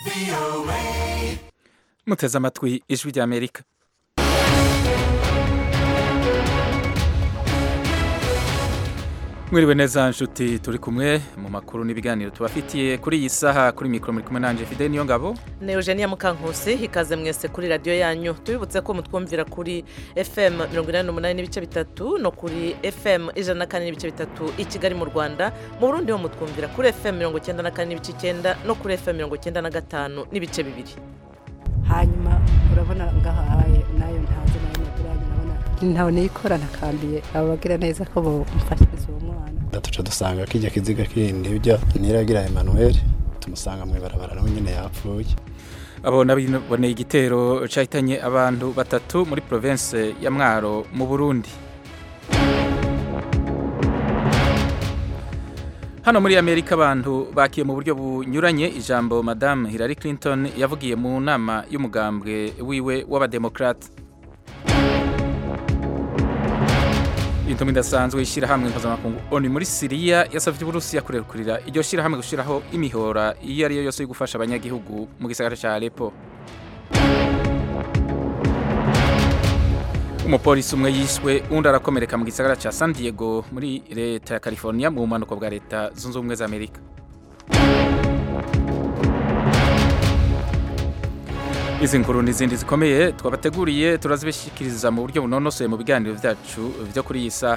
muteze amatwi ijwi ry'amerika mwiriwe neza nshuti turi kumwe mu makuru n'ibiganiro tubafitiye kuri iyi saha kuri mikoro muri kumwe nanjye fide niyo ngabo ni eugenia mukankusi ikaze mwese kuri radiyo yanyu tubibutse ko mutwumvira kuri fm mirongo inani n'umunani n'ibice bitatu no kuri fm ijana na kane n'ibice bitatu i kigali mu rwanda mu burundi ho mutwumvira kuri fm mirongo icyenda na kane n'ibice icyenda no kuri fm mirongo icyenda na gatanu n'ibice bibiri hanyuma urabona ngahaye nayo ntazi nayo madurani urabona ntawe niyikora ntakambiye abo bagira neza ko bamufashiriza uwo mwana tuca dusanga kijya kiziga kindi ujya niragira Emmanuel tumusanga mu ibarabara nawe nyine yapfuye abo naboneye igitero cyahitanye abantu batatu muri province ya mwaro mu burundi hano muri amerika abantu bakiye mu buryo bunyuranye ijambo madamu hillary clinton yavugiye mu nama y'umugambwe wiwe w'abademokrate intumwa idasanzwe ishyirahamwe mpuzamakungu oni muri siriya yasabye uburusiya kurekurira iryo shyirahamwe gushyiraho imihora iyo ari yo yose yo gufasha abanyagihugu mu gisagara cya alepo umupolisi umwe yishwe undi arakomereka mu gisagara cya san diego muri leta ya california mu bumanuko bwa leta zunze ubumwe za amerika izi nkuru n'izindi zikomeye twabateguriye turazibishyikiriza mu buryo bunonosoye mu biganiro byacu byo kuri iyi saha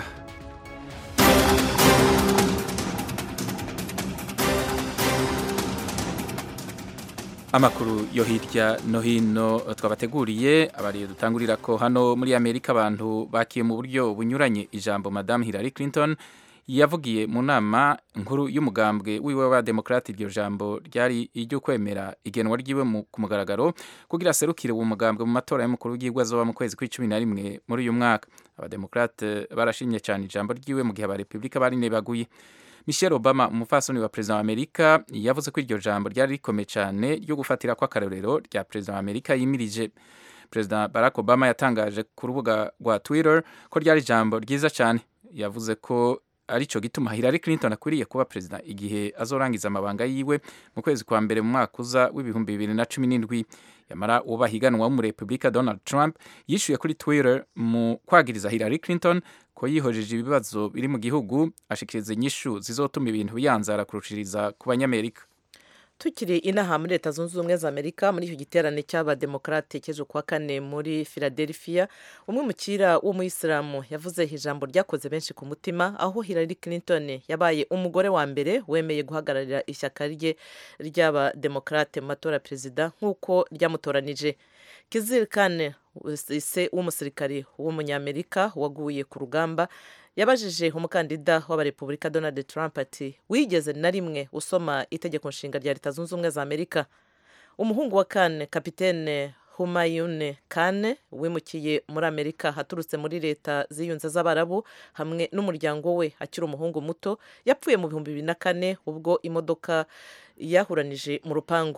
amakuru yo hirya no hino twabateguriye abariye dutangurira ko hano muri amerika abantu bakiye mu buryo bunyuranye ijambo madamu hillary clinton yavugiye mu nama nkuru y'umugambwe wiwe w'abademokrate iryo jambo ryari iryo kwemera igenwa ryiwe ku mugaragaro kugira aserukire uwo mugambwe mu matora y'umukuru w'igihugu azoba mu kwezi kw'icumi na rimwe muri uyu mwaka abademokrate barashimye cyane ijambo ryiwe mu gihe abarepubulika bari nebaguye michelle obama umupfasoni wa perezida wa amerika yavuze ko iryo jambo ryari rikomeye cyane ryo gufatira ko akarorero rya perezida wa amerika yimirije perezida barack obama yatangaje ku rubuga rwa twitter ko ryari ijambo ryiza cyane yavuze ko aricyo gituma Hillary Clinton akwiriye kuba perezida igihe azorangiza amabanga yiwe mu kwezi kwa mbere mu mwaka uza w'ibihumbi bibiri na cumi n'indwi yamara uwo bahiganwa w'umurepublika Donald Trump yishuye kuri Twitter mu kwagiriza Hillary Clinton ko yihojeje ibibazo biri mu gihugu ashikiriza inyishu zizotuma ibintu biyanzara kurushiriza ku banyamerika tukiri inaha muri leta zunze ubumwe za amerika muri icyo giterane cy'abademokarate cy'ejo kuwa kane muri philadelphia umwe mukira w'umuyisilamu yavuze ijambo ryakoze benshi ku mutima aho hillary clinton yabaye umugore wa mbere wemeye guhagararira ishyaka rye ry'abademokarate mu matora ya perezida nk'uko ryamutoranije kizirikane se w'umusirikari w'umunyamerika waguye ku rugamba yabajije umukandida w'abarepubulika donald trump ati wigeze na rimwe usoma itegeko nshinga rya leta zunze ubumwe za amerika umuhungu wa kane kapitene humayune kane wimukiye muri amerika haturutse muri leta ziyunze z'abarabu hamwe n'umuryango we akiri umuhungu muto yapfuye mu bihumbi bibiri na kane ubwo imodoka yahuranije mu rupangu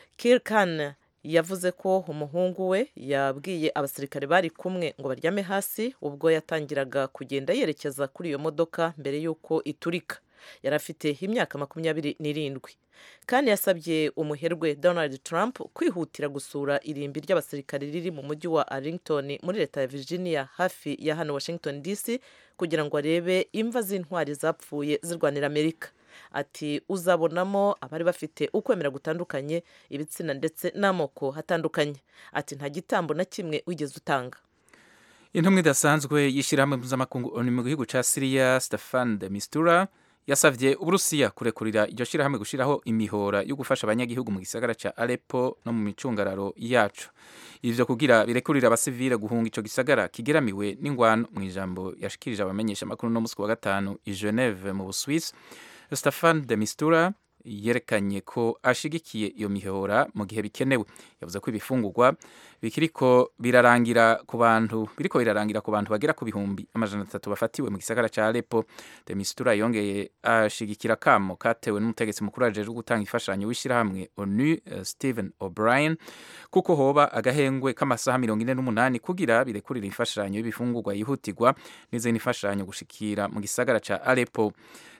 kirkane yavuze ko umuhungu we yabwiye abasirikare bari kumwe ngo baryame hasi ubwo yatangiraga kugenda yerekeza kuri iyo modoka mbere y'uko iturika yari afite imyaka makumyabiri n'irindwi kandi yasabye umuherwe donald trump kwihutira gusura irimbi ry'abasirikare riri mu mujyi wa arlington muri leta ya virginia hafi ya hano washington dc kugira ngo arebe imva z'intwari zapfuye zirwanira amerika ati uzabonamo abari bafite ukwemera gutandukanye ibitsina ndetse n'amoko atandukanye ati nta gitambo na kimwe wigeze utanga intumwa idasanzwe y'ishyirahamwe mpuzamakungu oni mu gihugu cya siriya stefan de mistura yasabye uburusiya kurekurira iryo shyirahamwe gushyiraho imihora yo gufasha abanyagihugu mu gisagara cya alepo no mu micungararo yacu ivyo kugira birekurira abasivile guhunga ico gisagara kigeramiwe n'ingwano mu ijambo yashikirije abamenyesha amakuru no musi wa gatanu i Geneve mu Buswisi Stefan de Mistura yerekanye ko ashigikiye iyo mihora mu gihe bikenewe yavuze ko ibifungurwa bikiriko birarangira ku bantu biriko birarangira ku bantu bagera ku bihumbi amajana atatu bafatiwe mu gisagara ca Aleppo de Mistura yongeye ashigikira kamo katewe n'umutegetsi mukuru ajejwe gutanga imfashanyo w'ishirahamwe ONU uh, Stephen O'Brien kuko hoba agahengwe k'amasaha mirongo ine n'umunani kugira birekurira imfashanyo y'ibifungurwa yihutirwa n'izindi mfashanyo gushikira mu gisagara ca Aleppo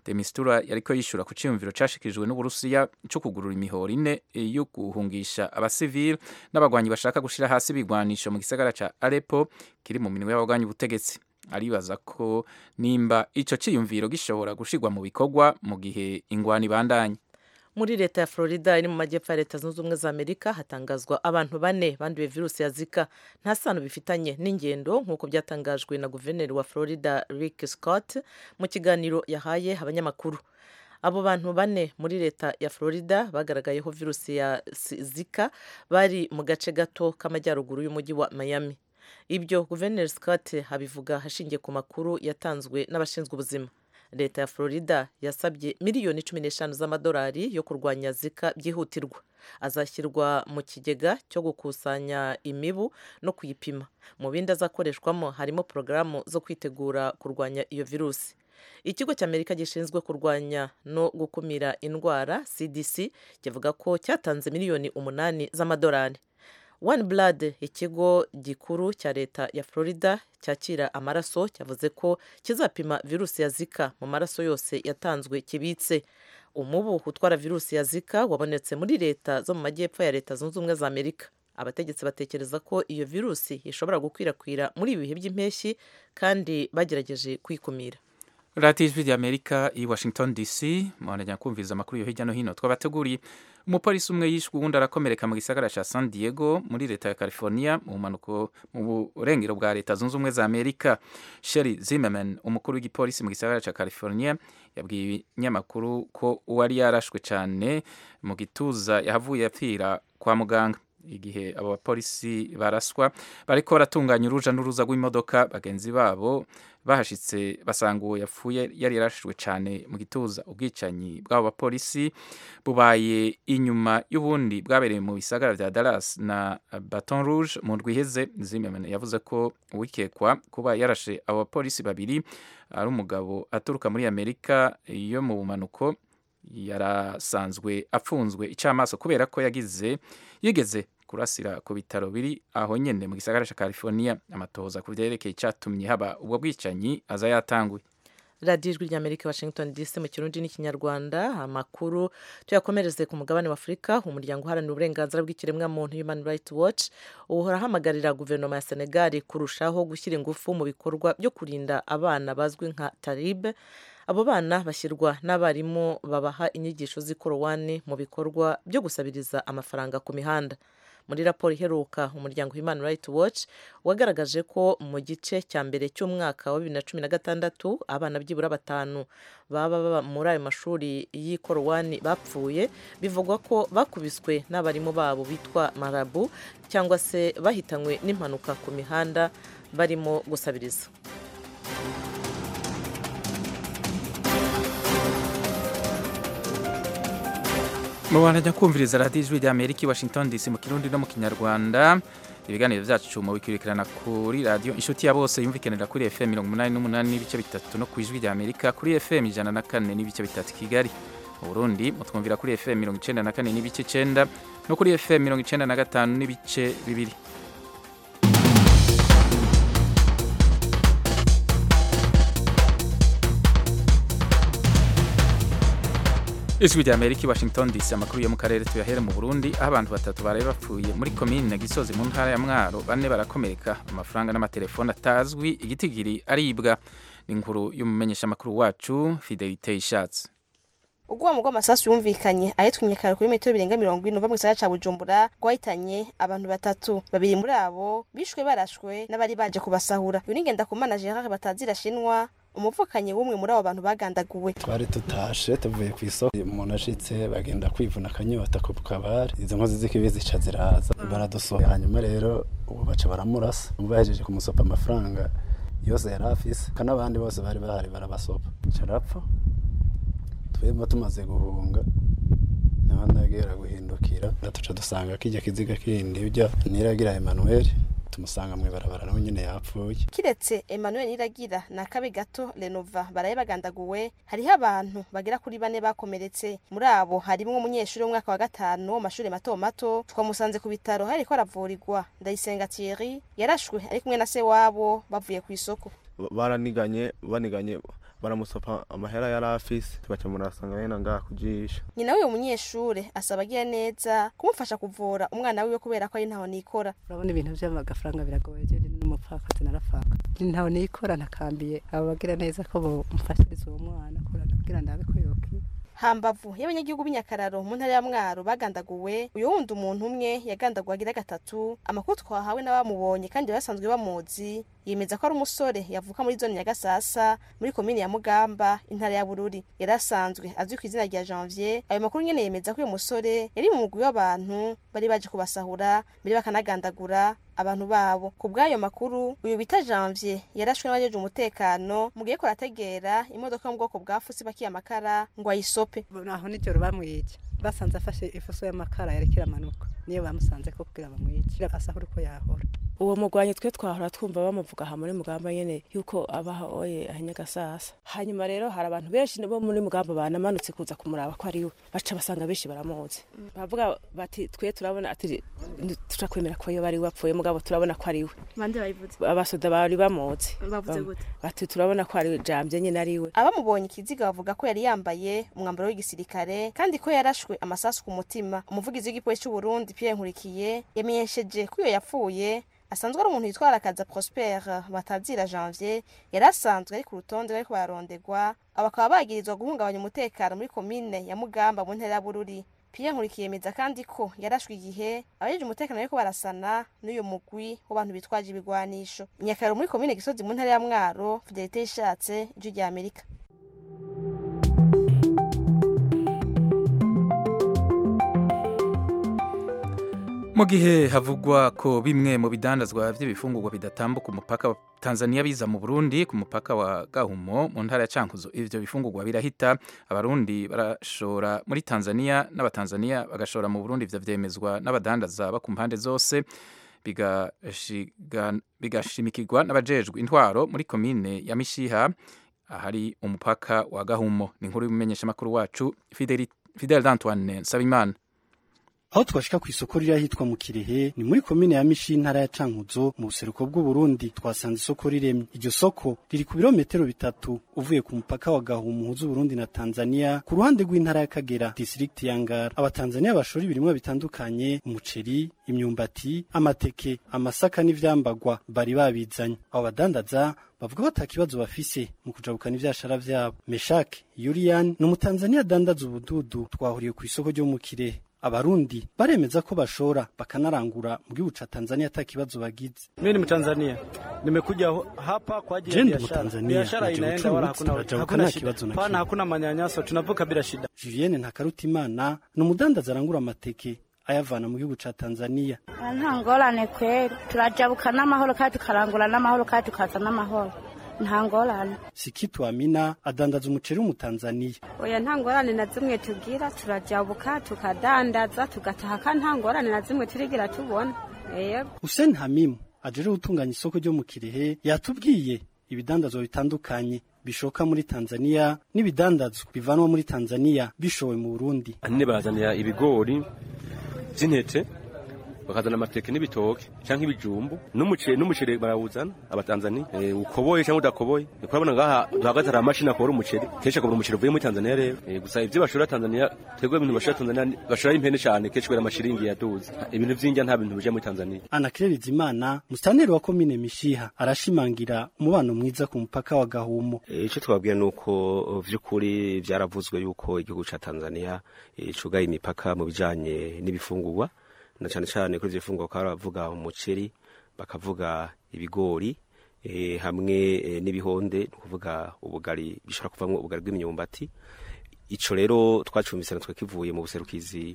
de mistura yariko yishura ku ciyumviro cashikirijwe n'uburusiya co kugurura imihoro ine yo guhungisha abasivili n'abagwanyi bashaka gushira hasi ibigwanisho mu gisagara ca Aleppo kiri mu minwe y'abagwanyi ubutegetsi aribaza ko nimba ico ciyumviro gishobora gushirwa mu bikorwa mu gihe ingwani ibandanye muri leta ya florida iri mu majyepfo ya leta zunze ubumwe za amerika hatangazwa abantu bane banduye virusi ya zika nta sano bifitanye n'ingendo nk'uko byatangajwe na guverineri wa florida rick scott mu kiganiro yahaye abanyamakuru abo bantu bane muri leta ya florida bagaragayeho virusi ya zika bari mu gace gato k'amajyaruguru y'umujyi wa miami ibyo guverineri scott abivuga hashingiye ku makuru yatanzwe n'abashinzwe ubuzima leta ya florida yasabye miliyoni cumi n'eshanu z'amadolari yo kurwanya zika byihutirwa azashyirwa mu kigega cyo gukusanya imibu no kuyipima mu bindi azakoreshwamo harimo porogaramu zo kwitegura kurwanya iyo virusi ikigo cy'amerika gishinzwe kurwanya no gukumira indwara cdc kivuga ko cyatanze miliyoni umunani z'amadolari one blood ikigo gikuru cya leta ya florida cyakira amaraso cyavuze ko kizapima virusi ya zika mu maraso yose yatanzwe kibitse umubu utwara virusi ya zika wabonetse muri leta zo mu majyepfo ya leta zunze ubumwe za amerika abategetsi batekereza ko iyo virusi ishobora gukwirakwira muri ibi bihe by'impeshyi kandi bagerageje kwikumira radiyo ijwi ry'amerika i washington dc muhanajya kumviriza amakuru yo hirya no hino twabateguriye umupolisi umwe yishwe uwundi arakomereka mu gisagara cya san diego muri leta ya california mu mpanuko mu burengero bwa leta zunze ubumwe za amerika sheri zimmerman umukuru w'igipolisi mu gisagara cya california yabwiye ibinyamakuru ko uwari yarashwe cyane mu gituza yahavuye apfira kwa muganga igihe abo bapolisi baraswa bariko baratunganya uruja n'uruza rw'imodoka bagenzi babo bahashitse basanga uwo yapfuye yari yarashijwe cyane mu gituza ubwicanyi bw'abo bapolisi bubaye inyuma y'ubundi bwabereye mu bisagara vya Dallas na Baton Rouge mu ndwi iheze Zimmerman yavuze ko uwikekwa kuba yarashe abo bapolisi babiri ari umugabo aturuka muri Amerika yo mu bumanuko yarasanzwe apfunzwe icamaso kubera ko yagize yigeze kurasira ku bitaro biri aho nyene mu gisagara ca California amatohoza ku vyerekeye icatumye haba ubwo bwicanyi aza yatanguye radiyo ijwi ry'amerika washington dc mu kirundi n'ikinyarwanda amakuru tuyakomereze ku mugabane wa afurika umuryango uharanira uburenganzira bw'ikiremwamuntu human rights watch uhora ahamagarira guverinoma ya senegal kurushaho gushyira ingufu mu bikorwa byo kurinda abana bazwi nka taribe abo bana bashyirwa n'abarimu babaha inyigisho z'ikorowani mu bikorwa byo gusabiriza amafaranga ku mihanda muri raporo iheruka umuryango human rights watch wagaragaje ko mu gice cya mbere cy'umwaka wa bibiri na cumi na gatandatu abana byibura batanu baba baba muri ayo mashuri y'ikorowani bapfuye bivugwa ko bakubiswe n'abarimu babo bitwa marabu cyangwa se bahitanywe n'impanuka ku mihanda barimo gusabiriza mubandanya kumviriza radiyo ijwi rya amerika i washington dc mu kirundi no mu kinyarwanda ibiganiro byacu mubikurikirana kuri radiyo inshuti ya bose yumvikanira kuri fm mirongo umunani n'umunani n'ibice bitatu no ku ijwi rya amerika kuri fm ijana na kane n'ibice bitatu kigali mu burundi mutwumvira kuri fm mirongo icenda na kane n'ibice icenda no kuri fm mirongo icenda na gatanu n'ibice bibiri ijwi rya amerika i washington dc amakuru yo mu karere tuyahere mu burundi aho abantu batatu baraye bapfuye muri komini na gisozi mu ntara ya mwaro bane barakomereka amafaranga n'amatelefone atazwi igitigiri aribwa ni inkuru y'umumenyeshamakuru wacu fidelite ishatse ubwoba bw'amasasu yumvikanye ahitwa kare kuri metero birenga mirongo ine uva mu gisagara ca bujumbura rwahitanye abantu batatu babiri muri abo bishwe barashwe n'abari baje kubasahura yunigenda kumana gerard batazirashinwa umuvukanyi w'umwe muri abo bantu bagandaguwe twari tutashe tuvuye ku isoko umuntu ashitse bagenda kwivuna akanyota ku kabari izo nkozi z'ikibi zica ziraza baradusohoye hanyuma rero ubu baca baramurasa bahejeje kumusopa amafaranga yose yari afise kandi abandi bose bari bahari barabasopa carapfa twebwe tumaze guhunga naho ndagera guhindukira tuca dusanga kijya kiziga kindi ujya niragira Emmanuel tumusanga mu ibarabara nawe nyine yapfuye kiretse Emmanuel Niragira na Kabe Gato Renova baraye bagandaguwe hariho abantu bagera kuri bane bakomeretse muri abo harimo umunyeshuri w'umwaka wa gatanu wo mashuri mato mato twamusanze ku bitaro hariko aravurirwa Ndayisenga Thierry yarashwe ari kumwe na se wabo bavuye ku isoko baraniganye baniganye baramusopa amahera yari afise tubaca murasanga yena ngaha kujisha nyina w'uyu munyeshure asaba agira neza kumufasha kuvura umwana wiwe kubera ko ari ntaho nikora urabona ibintu by'amafaranga biragoye je ndi n'umupfakazi narapfaka ndi ntaho nikora ntakambiye abo bagira neza ko bomfashiriza uwo mwana kugira ndabe ko yokira hambavu y'abanyagihugu b'inyakararo mu ntara ya mwaro bagandaguwe uyu wundi umuntu umwe yagandaguwe agira gatatu amakuru twahawe n'abamubonye kandi basanzwe bamuzi yemeza ko ari umusore yavuka muri zone nyagasasa muri komini ya mugamba intara ya bururi yari asanzwe azwi ku izina rya janvier ayo makuru nyene yemeza ko uyu musore yari mu mugwi w'abantu bari baje kubasahura mbere bakanagandagura abantu babo ku bw'ayo makuru uyu bita janvier yarashwe n'abajeje umutekano mu gihe ko arategera imodoka yo mu bwoko bwa fusi bakiye amakara ngo ayisope naho nijoro bamwica basanze afashe ifuso y'amakara yarekera amanuka niyo bamusanze ko kugira bamwice agasahura uko yahora uwo mugwanyi twe twahora twumva bamuvuga aha muri mugamba nyene yuko abaha oye ahanyagasasa hanyuma rero hari abantu benshi bo muri mugamba banamanutse kuza kumuraba ko ari we baca basanga benshi baramuzi bavuga bati twe turabona ati turakwemera ko yo bari wapfuye mugabo turabona ko ari we bande bayivuze abasoda bari bamuzi bavuze gute bati turabona ko ari jambye nyene ari we abamubonye ikiziga bavuga ko yari yambaye umwambaro w'igisirikare kandi ko yarashwe amasasu ku mutima umuvugizi w'igipolisi cy'u Burundi Pierre Nkurikiye yamenyesheje ko iyo yapfuye asanzwe ari umuntu yitwara akaza Prosper Batazira Janvier yari asanzwe ari ku rutonde bariko bararondegwa abakaba bagirizwa guhungabanya umutekano muri komine ya Mugamba mu ntara ya Bururi Pierre Nkurikiye yemeza kandi ko yarashwe igihe abajeje umutekano bariko barasana n'uyu mugwi w'abantu bitwaje ibigwanisho Nyakaro muri komine Gisozi mu ntara ya Mwaro Fidelite ishatse ijwi rya Amerika mu gihe havugwa ko bimwe mu bidandazwa by'ibifungurwa bidatambuka umupaka wa Tanzania biza mu Burundi ku mupaka wa Gahumo mu ntara ya Cankuzo ivyo bifungurwa birahita abarundi barashora muri Tanzania n'abatanzania bagashora mu Burundi ivyo vyemezwa n'abadandaza ba ku mpande zose bigashimikirwa n'abajejwe intwaro muri komine ya Mishiha ahari umupaka wa Gahumo ni inkuru y'umumenyeshamakuru wacu Fidel Fidel Antoine Nsabimana aho twashika ku isoko riri ahitwa mu Kirehe ni muri komine ya Mishi intara ya Cankuzo mu buseruko bw'u Burundi twasanze isoko riremye iryo soko riri ku birometero bitatu uvuye ku mupaka wa Gahumo uhuza Burundi na Tanzania ku ruhande rw'intara ya Kagera district ya Ngara abatanzania bashora ibirimwa bitandukanye umuceri imyumbati amateke amasaka n'ivyambagwa bari babizanye abo badandaza bavuga ko atakibazo bafise mu kujabukana ivyashara vyabo Meshak Yurian ni umutanzania adandaza ubududu twahuriye ku isoko ryo mu Kirehe abarundi baremeza ko bashora bakanarangura mu gihugu ca Tanzania ata kibazo bagize. Mimi ni Mtanzania. Nimekuja hapa kwa ajili ya biashara. Biashara inaenda wala hakuna hakuna shida. Pana hakuna manyanyaso, tunavuka bila shida. Julienne Ntakarutimana ni umudandaza arangura amateke ayavana mu gihugu ca Tanzania. Nta ngorane kweri, turajabuka n'amahoro kandi tukarangura n'amahoro kandi tukaza n'amahoro. nta ngorane sikitu amina adandaza umuceri w'umutanzaniya oya nta ngorane na zimwe tugira turajabuka tukadandaza tugataha kandi nta ngorane na zimwe turigira tubona yego Hussein Hamimu ajeje gutunganya isoko ryo mu Kirehe yatubwiye ibidandazwa bitandukanye bishoka muri Tanzania n'ibidandazwa bivanwa muri Tanzania bishowe mu Burundi anne bazanira ibigori by'intete bakazana amateke n'ibitoke cyangwa ibijumbu n'umuceri n'umuceri barawuzana abatanzania e, ukoboye cyangwa udakoboye ni kurabona ngaha duhagaze hari amashini akora umuceri kenshi akabura umuceri uvuye muri tanzania rero e, gusa ibyo bashora tanzania twebwe ibintu bashora tanzania bashora impene cyane kenshi kubera amashiringi yaduze ibintu by'indya nta bintu bija muri tanzania Anakire Bizimana mustaneri wa komine Mishiha arashimangira umubano mwiza ku mupaka wa Gahumo icyo twabwiye ni uko vy'ukuri vyaravuzwe yuko igihugu ca tanzania e, cugaye imipaka mu bijanye n'ibifungurwa na cyane cyane kuri ivyo bifungurwa bakaba baravuga umuceri bakavuga ibigori e, hamwe e, n'ibihonde ni ukuvuga ubugari bishobora kuvamwo ubugari bw'imyumbati ico rero twacumvise natwe kivuye mu buserukizi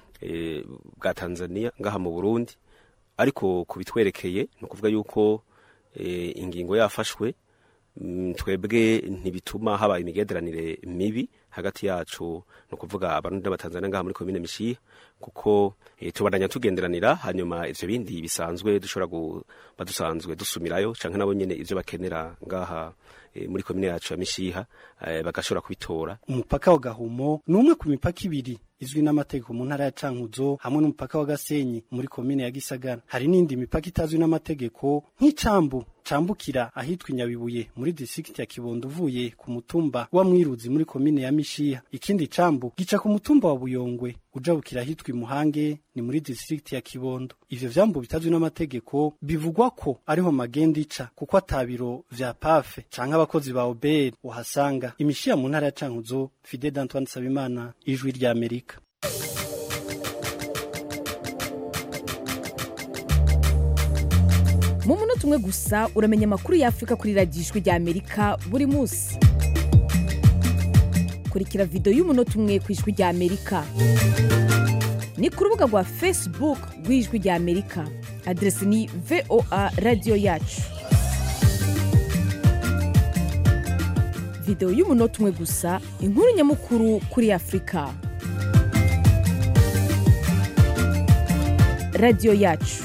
e, bwa Tanzania ngaha mu Burundi ariko kubitwerekeye ni ukuvuga yuko e, ingingo yafashwe mm, twebwe ntibituma haba imigenderanire mibi hagati yacu ni ukuvuga abarundi n'abatanzania ngaha muri komine mishiha kuko e, tubandanya tugenderanira hanyuma ivyo bindi bisanzwe dushobora kuba dusanzwe dusumirayo canke nabo nyene ivyo bakenera ngaha e, muri komine yacu ya mishiha e, bagashobora kubitora umupaka wa Gahumo ni umwe ku mipaka ibiri izwi n'amategeko mu ntara ya cankuzo hamwe n'umupaka wa gasenyi muri komine ya gisagara hari n'indi mipaka itazwi n'amategeko nk'icambu cambukira ahitwa inyabibuye muri district ya kibondo uvuye ku mutumba wa mwiruzi muri komine ya mishiha ikindi cambu gica ku mutumba wa buyongwe ujabukira ahitwa imuhange ni muri district ya kibondo ivyo vyambu bitazwi n'amategeko bivugwa ko ariho magenda ica kuko atabiro vya pafe canke abakozi ba obr uhasanga imishiha mu ntara ya cankuzo fide d'antoine sabimana ijwi rya amerika mu munota umwe gusa uramenya amakuru y'afurika kuri radiyo ijwi rya amerika buri munsi kurikira videwo y'umunota umwe ku ijwi rya amerika ni ku rubuga rwa facebook rw'ijwi rya amerika aderesi ni voa radiyo yacu videwo y'umunota umwe gusa inkuru nyamukuru kuri afurika radiyo yacu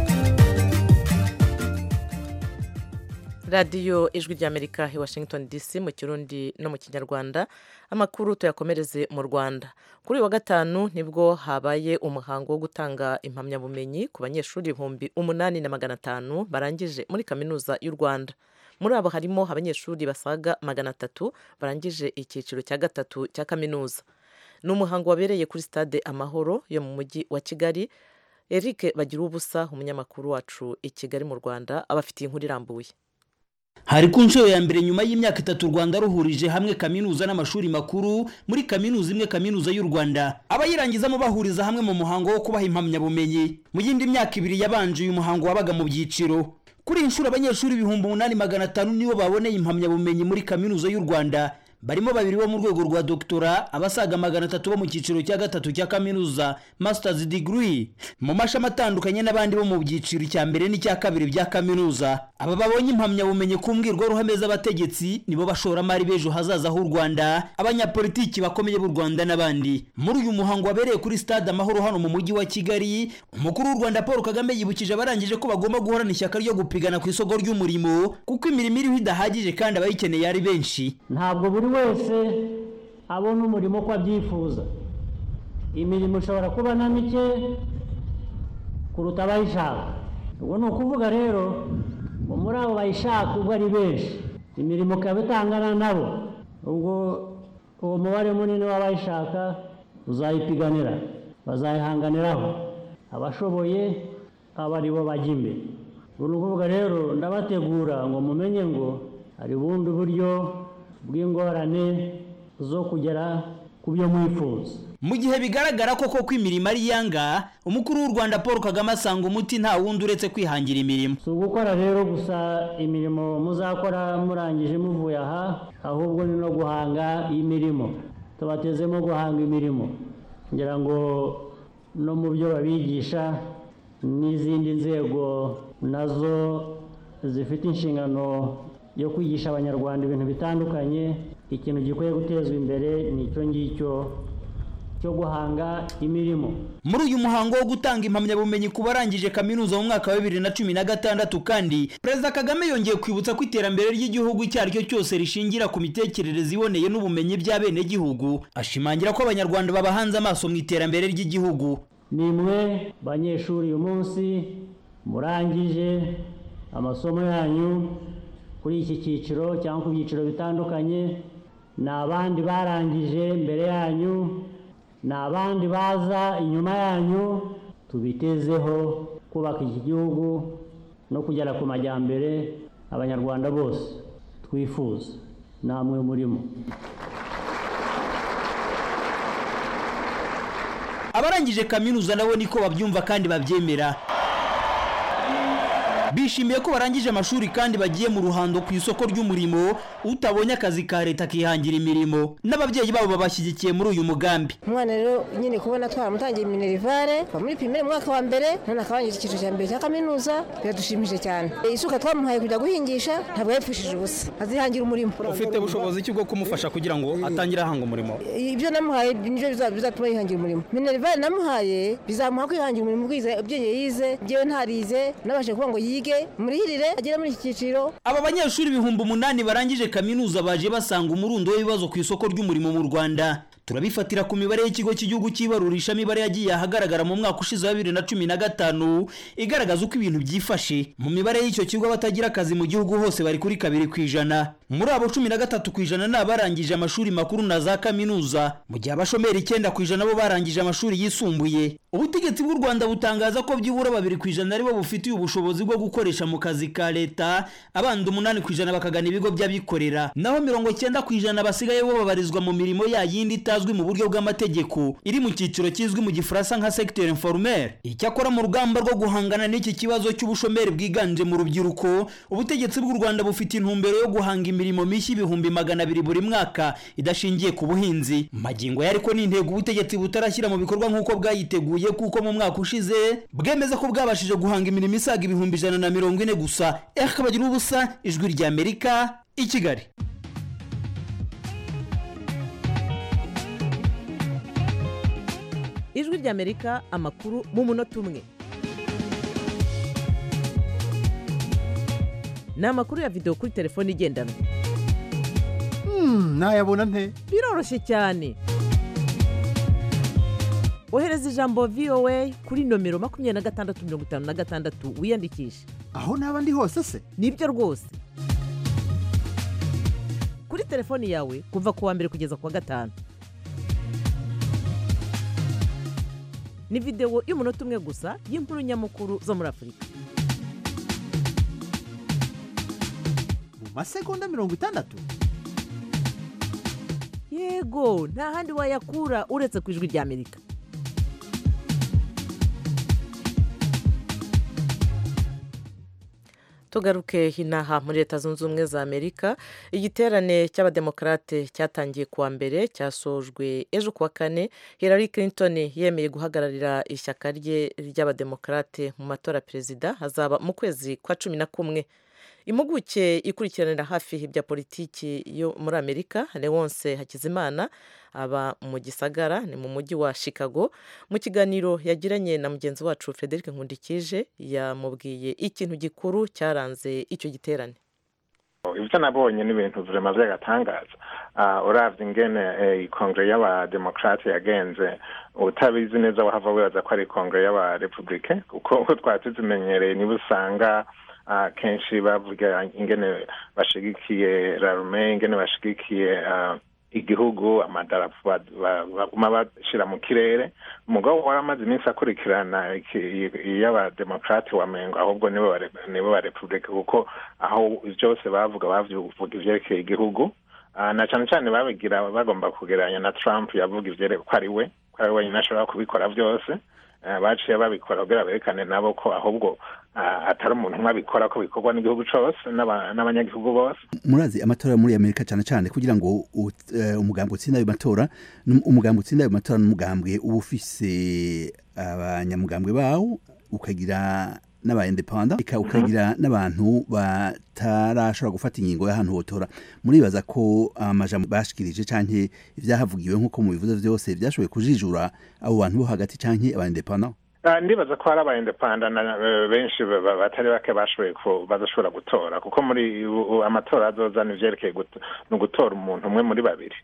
radiyo ijwi ry'amerika i washington dc mu kirundi no mu kinyarwanda amakuru tuyakomereze mu rwanda kuri uyu wa gatanu nibwo habaye umuhango wo gutanga impamyabumenyi ku banyeshuri ibihumbi umunani na magana atanu barangije muri kaminuza y'u rwanda muri abo harimo abanyeshuri basaga magana atatu barangije icyiciro cya gatatu cya kaminuza ni umuhango wabereye kuri stade amahoro yo mu mujyi wa kigali eric bagira ubusa umunyamakuru wacu i kigali mu rwanda abafitiye inkuru irambuye hari ku nshuro ya mbere nyuma y'imyaka itatu u rwanda ruhurije hamwe kaminuza n'amashuri makuru muri kaminuza imwe kaminuza y'u rwanda abayirangizamo bahuriza hamwe mu muhango wo kubaha impamyabumenyi mu yindi myaka ibiri yabanje uyu muhango wabaga mu byiciro kuri iyi nshuro abanyeshuri ibihumbi umunani magana atanu nibo baboneye impamyabumenyi muri kaminuza y'u rwanda barimo babiri bo mu rwego rwa doktora abasaga magana atatu bo mu cyiciro cya gatatu cya kaminuza masters degree mu mashami atandukanye n'abandi bo mu byiciro cya mbere n'icya kabiri bya kaminuza aba babonye impamyabumenyi ku mbwirwaruhame z'abategetsi nibo bashoramari b'ejo hazaza h'u rwanda abanyapolitiki bakomeye b'u rwanda n'abandi muri uyu muhango wabereye kuri stade amahoro hano mu mujyi wa kigali umukuru w'u rwanda paul kagame yibukije abarangije ko bagomba guhorana ishyaka ryo gupigana ku isoko ry'umurimo kuko imirimo iriho idahagije kandi abayikeneye ari benshi ntabwo buri wese abona umurimo uko abyifuza imirimo ishobora kuba na mike kuruta abayishaka ubwo ni ukuvuga rero ngo muri abo bayishaka ubwo ari benshi imirimo ikaba itangana nabo ubwo uwo mubare munini w'abayishaka uzayipiganira bazayihanganiraho abashoboye aba ari bo bajya imbere ubu ni ukuvuga rero ndabategura ngo mumenye ngo hari ubundi buryo bw'ingorane zo kugera ku byo mwifuza mu gihe bigaragara koko ko imirimo ari iyanga umukuru w'u rwanda paul kagame asanga umuti nta wundi uretse kwihangira imirimo si ugukora rero gusa imirimo muzakora murangije muvuye aha ahubwo ni no guhanga imirimo tubatezemo guhanga imirimo ngira ngo no mu byo babigisha n'izindi nzego nazo zifite inshingano yo kwigisha abanyarwanda ibintu bitandukanye ikintu gikwiye gutezwa imbere ni icyo ngicyo cyo guhanga imirimo muri uyu muhango wo gutanga impamyabumenyi ku barangije kaminuza mu mwaka wa bibiri na cumi na gatandatu kandi perezida kagame yongeye kwibutsa ko iterambere ry'igihugu icyo ari cyo cyose rishingira ku mitekerereze iboneye n'ubumenyi by'abenegihugu ashimangira ko abanyarwanda babahanze amaso mu iterambere ry'igihugu ni mwe banyeshuri uyu munsi murangije amasomo yanyu kuri iki cyiciro cyangwa ku byiciro bitandukanye ni abandi barangije mbere yanyu ni abandi baza inyuma yanyu tubitezeho kubaka iki gihugu no kugera ku majyambere abanyarwanda bose twifuza namwe murimo abarangije kaminuza nabo niko babyumva kandi babyemera bishimiye ko barangije amashuri kandi bagiye mu ruhando ku isoko ry'umurimo utabonye akazi ka leta akihangira imirimo n'ababyeyi babo babashyigikiye muri uyu mugambi umwana rero nyine kubona twaramutangiye minerivare kuva muri pirimeri mwaka wa mbere none akabangiza icyiciro cya mbere cya kaminuza biradushimishije cyane isuka twamuhaye kujya guhingisha ntabwo yapfushije ubusa azihangira umurimo ufite ubushobozi ki bwo kumufasha kugira ngo atangire ahanga umurimo ibyo namuhaye nibyo bizatuma yihangira umurimo minerivare namuhaye bizamuha kwihangira umurimo ubwiza ubwenge yize njyewe ntarize nabashe kuvuga ngo yige murihirire agere muri iki cyiciro aba banyeshuri ibihumbi umunani barangije kaminuza baje basanga umurundo w'ibibazo ku isoko ry'umurimo mu rwanda turabifatira ku mibare y'ikigo cy'igihugu cy'ibarurisha mibare yagiye ahagaragara mu mwaka ushize wa bibiri na cumi na gatanu igaragaza uko ibintu byifashe mu mibare y'icyo kigo abatagira akazi mu gihugu hose bari kuri kabiri ku ijana muri abo cumi na gatatu ku ijana ni abarangije amashuri makuru na za kaminuza mu gihe abashomeri icyenda ku ijana bo barangije amashuri yisumbuye ubutegetsi bw'u rwanda butangaza ko byibura babiri ku ijana aribo bufitiye ubushobozi bwo gukoresha mu kazi ka leta abandi umunani ku ijana bakagana ibigo by'abikorera naho mirongo cyenda ku ijana basigaye bo babarizwa mu mirimo ya yindi itazwi mu buryo bw'amategeko iri mu cyiciro kizwi mu gifaransa nka secteur informel icyakora mu rugamba rwo guhangana n'iki kibazo cy'ubushomeri bwiganje mu rubyiruko ubutegetsi bw'u rwanda bufite intumbero yo guhanga imirimo mishya ibihumbi magana abiri buri mwaka idashingiye ku buhinzi magingo ya ariko ni intego ubutegetsi butarashyira mu bikorwa nk'uko bwayiteguye kuko mu mwaka ushize bwemeza ko bwabashije guhanga imirimo isaga ibihumbi ijana na mirongo ine gusa bagira ubusa ijwi rya amerika i kigali ijwi ry'amerika amakuru mu munota umwe ni amakuru ya videwo kuri telefone igendanwa nayabona nte biroroshye cyane ohereza ijambo voa kuri nomero makumyabiri na gatandatu mirongo itanu na gatandatu wiyandikishe aho naba ndi hose se nibyo rwose kuri telefoni yawe kuva ku wa mbere kugeza ku wa gatanu ni videwo y'umunota umwe gusa y'inkuru nyamukuru zo muri afurika mu masegonda mirongo itandatu yego nta handi wayakura uretse ku ijwi ry'amerika tugaruke hinaha muri leta zunze ubumwe za amerika igiterane cy'abademokarate cyatangiye kuwa mbere cyasojwe ejo kuwa kane hillary clinton yemeye guhagararira ishyaka rye ry'abademokarate mu matora perezida hazaba mu kwezi kwa cumi na kumwe impuguke ikurikiranira hafi ibya politiki yo muri amerika leonce hakizimana aba mu gisagara ni mu mujyi wa chicago mu kiganiro yagiranye na mugenzi wacu frederic nkundikije yamubwiye ikintu gikuru cyaranze icyo giterane ibyo nabonye ni ibintu vurema by'agatangaza urabye ingene ikongere y'abademokarate yagenze utabizi neza wahava wibaza ko ari ikongere y'abarepubulike kuko twari tuzimenyereye niba usanga kenshi bavuga ingene bashigikiye rarume ingene bashigikiye igihugu amadarapo baguma bashyira mu kirere umugabo waramaze iminsi akurikirana iy'abademokarate wa mengo ahubwo nibo ba repubulika kuko aho byose bavuga bavuga ivyerekeye igihugu na cyane cyane babigira bagomba kugereranya na trump yavuga ivyerekeye ko ari we ko ari wenyine ashobora kubikora byose baciye babikora kugira berekane nabo ko ahubwo atari umuntu umwe abikora ko bikorwa n'igihugu cyose n'abanyagihugu bose murazi amatora muri amerika cyane cyane kugira ngo umugambi utsinda ayo matora umugambi utsinda ayo matora n'umugambwe uba ufise abanyamugambwe bawo ukagira n'aba independent ukagira n'abantu batarashobora gufata ingingo y'ahantu hotora muribaza ko amajambo bashikirije canke ivyahavugiwe nk'uko mubivuze vyose vyashoboye kujijura abo bantu bo hagati canke aba independent ndibaza ko hari aba independent benshi batari bake bashoboye badashobora gutora kuko muri amatora azozana ivyerekeye ni ugutora umuntu umwe muri babiri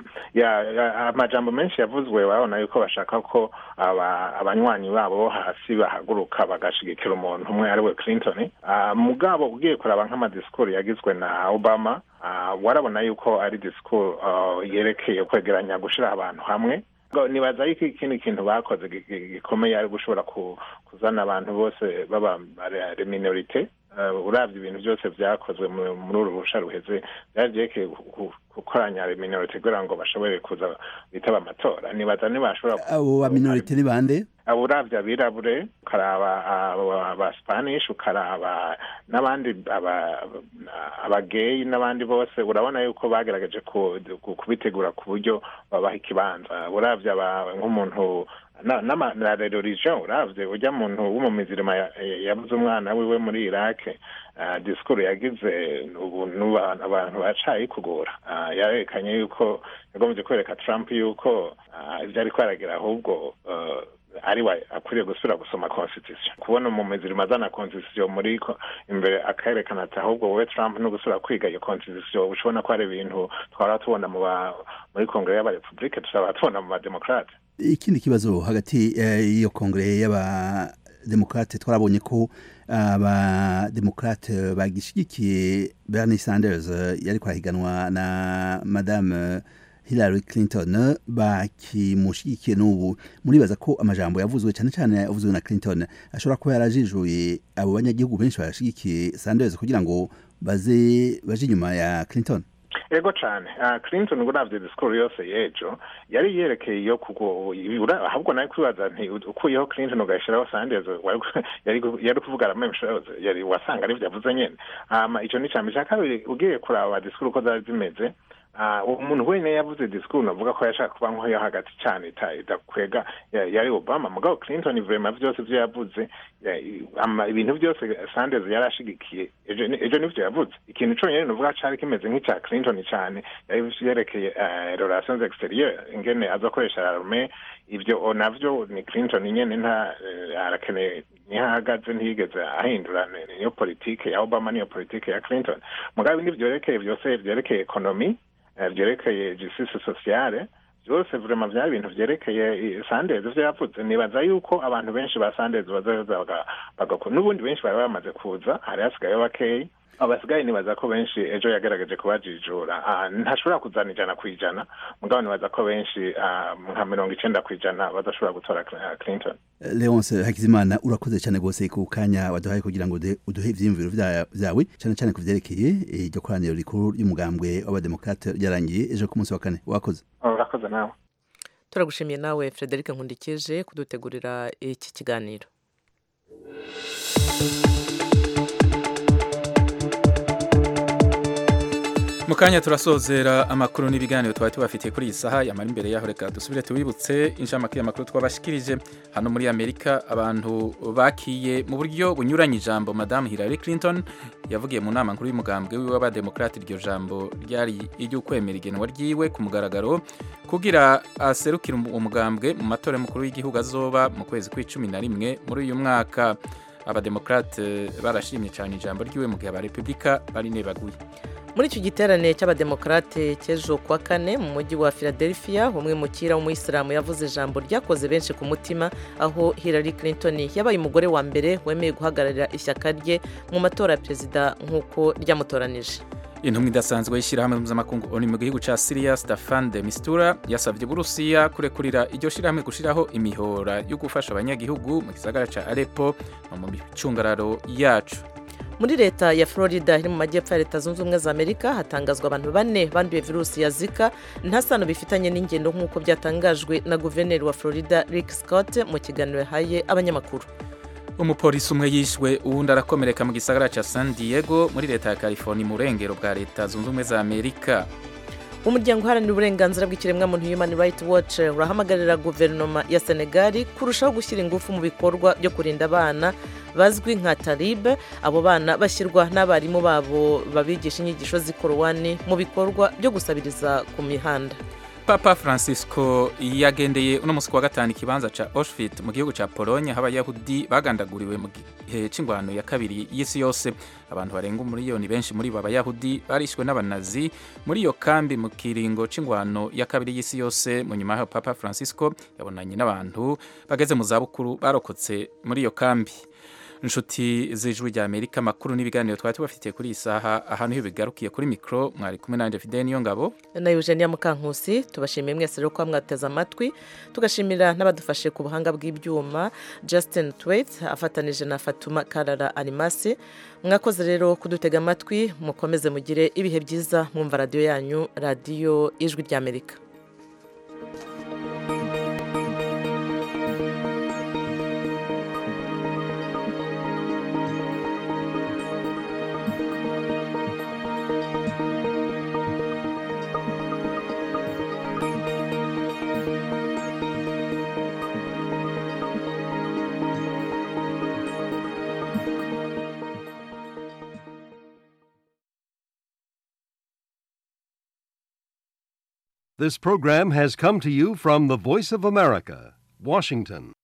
amajambo menshi yavuzwe babona yuko bashaka ko abanywanyi babo bo hasi bahaguruka bagashigikira umuntu umwe ari we clinton mugabo ugiye kuraba nk'amadisikuru yagizwe na obama warabona yuko ari disikuru yerekeye kwegeranya gushira abantu hamwe nibaza yuko ikindi kintu bakoze gikomeye ari gushobora kuzana abantu bose baba minorite urabye ibintu byose byakozwe muri uru rusha ruheze byari byerekeye gukoranya minorite kugira ngo bashobore kuza bitaba amatora nibaza ntibashobora abo ba minorite ni bande urabye abirabure ukaraba aba spanish ukaraba n'abandi abageyi n'abandi bose urabona yuko bagerageje kubitegura ku buryo babaha ikibanza urabye nk'umuntu na religion uravye urya muntu w'umumizirima yabuze umwana wiwe muri iraq disikuru yagize ubu abantu bacaye kugura yarekanye yuko yagombye kwereka trump yuko ibyo ariko aragira ahubwo ari we akwiriye gusubira gusoma constitution kubona umumezi rimazana constitution muri ko imbere akerekana ati ahubwo wowe trump no gusubira kwiga iyo constitution ushobona ko hari ibintu twara tubona mu ba muri kongere y'abarepublike tuzaba tubona mu bademokrate ikindi kibazo hagati eh, y'iyo kongere y'abademokrate twarabonye ko abademokrate bagishigikiye bernie sanders eh, yariko arahiganwa na madame hillary clinton bakimushigikiye n'ubu muribaza ko amajambo yavuzwe cyane cyane yavuzwe na clinton ashobora kuba yarajijuye abo banyagihugu benshi bashigikiye sanders kugira ngo baze baje inyuma ya clinton ego cyane uh, clinton uravye disikuru yose y'ejo yari yerekeye iyo kugo ahubwo nawe kwibaza nti ukuyeho clinton ugashiraho sanders wari- yari yari kuvuga la même chose yari wasanga ari vyavuze nyene hama ico ni cambi ca kabiri ugiye kuraba disikuru uko zari zimeze Ah, umuntu wenyine yavuze disikuru navuga ko yashaka kuba nk'oyo hagati cyane ita- idakwega ya- yari obama mugabo clinton vrema vyose vyo yavuze ya- ama- ibintu byose sanders yari ashigikiye ejo ni- ejo nivyo yavuze ikintu conyene novuga cari kimeze nk'icya clinton cyane yari vyerekeye eh, relations exterieur ingene azokoresha arme ivyo navyo ni clinton nyene nta eh, arakeneye niho ahagaze ntiyigeze ahindura ni- niyo politike ya obama niyo politike ya clinton mugabo ibindi vyerekeye vyose vyerekeye ekonomi eh, vyerekeye justice sociale byose vrema vyari ibintu vyerekeye eh, sanders ivyo yavuze nibaza yuko abantu benshi ba sanders bazaza baga- bagakora n'ubundi benshi bari bamaze kuza hari hasigayeho bakeyi abasigaye nibaza ko benshi ejo yagerageje kubajijura Ah, ntashobora kuzana ijana ku ijana mugabo nibaza ko benshi ah, nka mirongo icenda ku ijana badashobora gutora Cl- clinton leonce hakizimana urakoze cyane rwose ku kanya waduhaye kugira ngo ude- uduhe ivyiyumviro vya- vyawe cyane cyane ku vyerekeye eh, iryo koraniro rikuru ry'umugambwe w'abademokrate ryarangiye ejo ku munsi wa kane wakoze urakoze nawe turagushimiye nawe frederic nkundikije kudutegurira iki kiganiro mu kanya turasozera amakuru n'ibiganiro twari tubafitiye kuri iyi saha yamara imbere yaho reka dusubire tubibutse inshamake y'amakuru twabashikirije hano muri amerika abantu bakiye mu buryo bunyuranye ijambo madamu hillary clinton yavugiye mu nama nkuru y'umugambwe wiwe w'abademokrate iryo jambo ryari iry'ukwemera igenwa ryiwe ku mugaragaro kugira aserukire uwo mugambwe mu matora y'umukuru w'igihugu azoba mu kwezi kw'icumi na rimwe muri uyu mwaka abademokrate barashimye cyane ijambo ryiwe mu gihe abarepubulika bari nebaguye muri icyo giterane cy'abademokarate cy'ejo kuwa kane mu mujyi wa philadelphia umwe mukira w'umuyisilamu yavuze ijambo ryakoze benshi ku mutima aho hillary clinton yabaye umugore wa mbere wemeye guhagararira ishyaka rye mu matora ya perezida nk'uko ryamutoranije intumwa idasanzwe y'ishyirahamwe mpuzamakungu oni mu gihugu cya siriya stefan de mistura yasabye uburusiya kurekurira iryo shyirahamwe gushyiraho imihora yo gufasha abanyagihugu mu gisagara cya arepo no mu micungararo yacu muri leta ya florida iri mu majyepfo ya leta zunze ubumwe za amerika hatangazwa abantu bane banduye virusi ya zika nta sano bifitanye n'ingendo nk'uko byatangajwe na guverineri wa florida rick scott mu kiganiro yahaye abanyamakuru umupolisi umwe yishwe uwundi arakomereka mu gisagara cya san diego muri leta ya california mu burengero bwa leta zunze ubumwe za amerika umuryango uharanira uburenganzira bw'ikiremwamuntu human rights watch urahamagarira guverinoma ya senegali kurushaho gushyira ingufu mu bikorwa byo kurinda abana bazwi nka talibe abo bana bashyirwa n'abarimu babo babigisha inyigisho z'ikorowani mu bikorwa byo gusabiriza ku mihanda papa francisco yagendeye uno munsi kuwa gatanu ikibanza ca auschwitz mu gihugu ca pologne aho abayahudi bagandaguriwe mu gihe c'ingwano ya kabiri y'isi yose abantu barenga umuriyoni benshi muri bo abayahudi barishwe n'abanazi muri iyo kambi mu kiringo c'ingwano ya kabiri y'isi yose mu nyuma yaho papa francisco yabonanye n'abantu bageze mu zabukuru barokotse muri iyo kambi inshuti z'ijwi rya amerika amakuru n'ibiganiro twari tubafitiye kuri iyi saha ahantu iyo bigarukiye kuri mikoro mwari kumwe nanjye fide niyo ngabo na eugenia mukankusi tubashimiye mwese rero kuba mwateze amatwi tugashimira n'abadufashe ku buhanga bw'ibyuma justin twait afatanije na fatuma karara animasi mwakoze rero kudutega amatwi mukomeze mugire ibihe byiza mwumva radiyo yanyu radiyo ijwi rya amerika This program has come to you from the Voice of America, Washington.